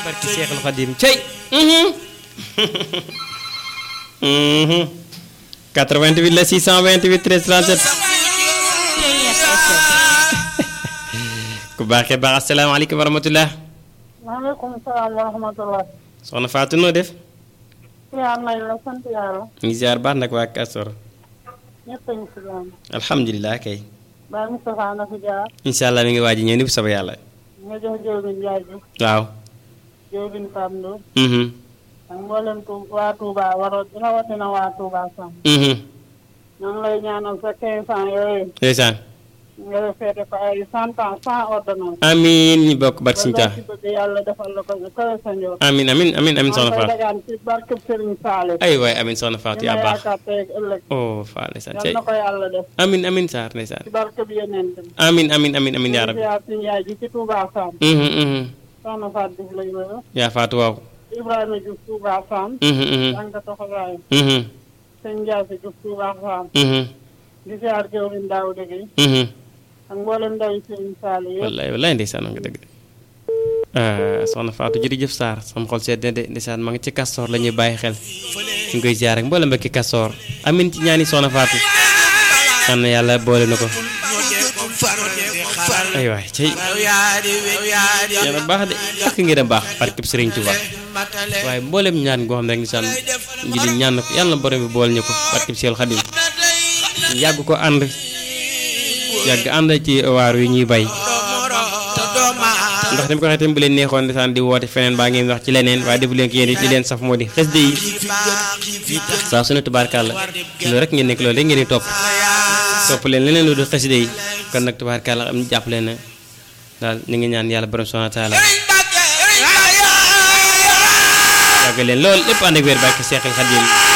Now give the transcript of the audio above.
barki Seexul Xadim cey 88 la 628 13 37 ku baaxee baax asalaamaaleykum wa rahmatulah. maaleykum salaam wa rahmatulah. soxna Fatou noo def. yaa nañ la sant yàlla. ñu ngi ziar baax nag waa Kasor. ñëpp a ngi si jàmm. alhamdulilah kay. Baye Moustapha na fi jaar. incha allah mi ngi waaj ñëw ni bu soobee yàlla. nga jox Diobine Ndiaye ji. waaw. Diobine Pape Ndour. mhm ak mboolem tu waa Touba waroon rawatina waa Touba Sam. mhm ñoo ngi lay ñaanal sa 15 ans yooyu. ndeysaan. nga feete ko ay 100 ans sans ordonnance. amiin ñu bokk barke Sëñ ba Tuubaa. ci bëgg yàlla defal la ko nga kawe sa njoot. amiin amiin amiin amiin soxna maa ngi koy Fatou. dagaan ci barkeb Serigne Saliou. ay waay amiin soxna Fatou li ma yaa baax. yaakaar tey ak ëllëg. oh Fatou ndeysaan yal cey. na ko yàlla def. amiin amiin Sarr ndeysaan. ci barkeb yeneen bi. amiin amiin amiin amiin yaa rabbi. ziar suñu yaay ji ci Touba Sam. mhm mhm soxna Fatou Diouf lañu la yaa Fatou waaw. Ibrahima Diouf Touba Sam. mhm mhm Tànka Toxalaay. mhm sëñ Ndiaye Diouf Touba Sam. mhm di ziar jëwriñ Daouda Gueye. mhm ak mboolem ndaw yi Serigne Saliou yëpp. wallaay wallaay ndeysaan nga dëgg de ah soxna Fatou jërëjëf Sarr sama xol sedd na de ndeysaan ma ngi ci Kastor la ñuy bàyyi xel ñu ngi koy ziar ak mboolem mbokki Kastor amin ci ñaani soxna Fatou xam na yàlla boole na ko ay waay cey yàlla baax de ak ngeen a baax barkeb Serigne Touba waaye mboolem ñaan goo xam ne rek ndeysaan ngi di ñaan na ko yàlla na borom bi boole ñu ko barkeb Seexul Xadim yàgg ko ànd yàgg ànd ci waar wi ñuy bay ndax dama ko waxee tamit bu leen neexoon ndeysaan di woote feneen baa ngeen wax ci leneen waaye defu leen ko yéen li leen saf moo di xes de yi saa su ne tubaarkàlla loolu rek ngeen nekk loolu rek ngeen di topp topp leen leneen lu dul xes de yi kon nag tubaarkàlla am jàpp leen ne daal ñu ngi ñaan yàlla borom subhaanahu wa taala yàgg leen lool lépp ànd ak wér barke Seexul Xadiim